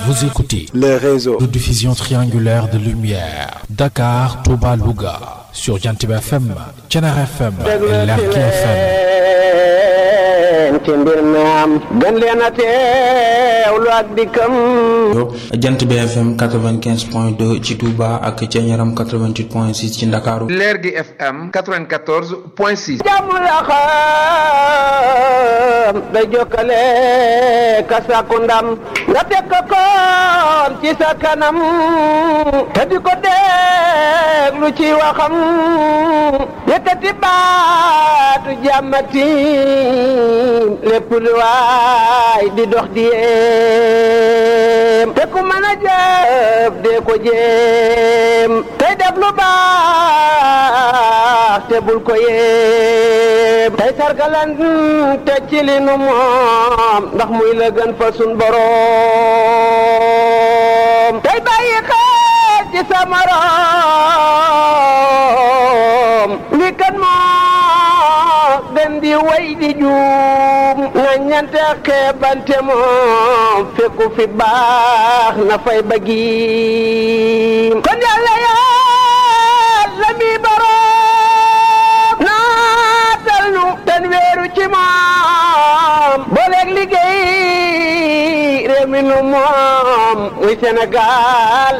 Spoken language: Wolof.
Vous écoutez le réseau de diffusion triangulaire de lumière Dakar, Touba, Louga sur Jantib FM, Thiénaba FM et Lergui FM. ci mbir mi am gën leen a teewlu ak dikkam jant bi FM 95.2 ci Touba ak ca Ñaram 88.6 ci Ndakaaru Lergui FM 94.6 jàmm la xam day jokkale ka sàkku ndam nga teg ko koon ci sa kanam te di ko déglu ci waxam yëkkati baatu jàmmati lépp lu waay di dox di yéem te ku mën a jëf dee ko jéem tey def lu baax te bul ko yéem tey sargalan te ci li nu moom ndax muy la gën fa sun boroom tey bàyyi xel ci sa morom li kan moo gën di way di juum na ñante xeebante moom fekku fi baax na fay bëggiim kon yàlla yàlla mi boroom naatal nu ten weeru ci moom booleeg liggéey réew mi nu moom muy Sénégal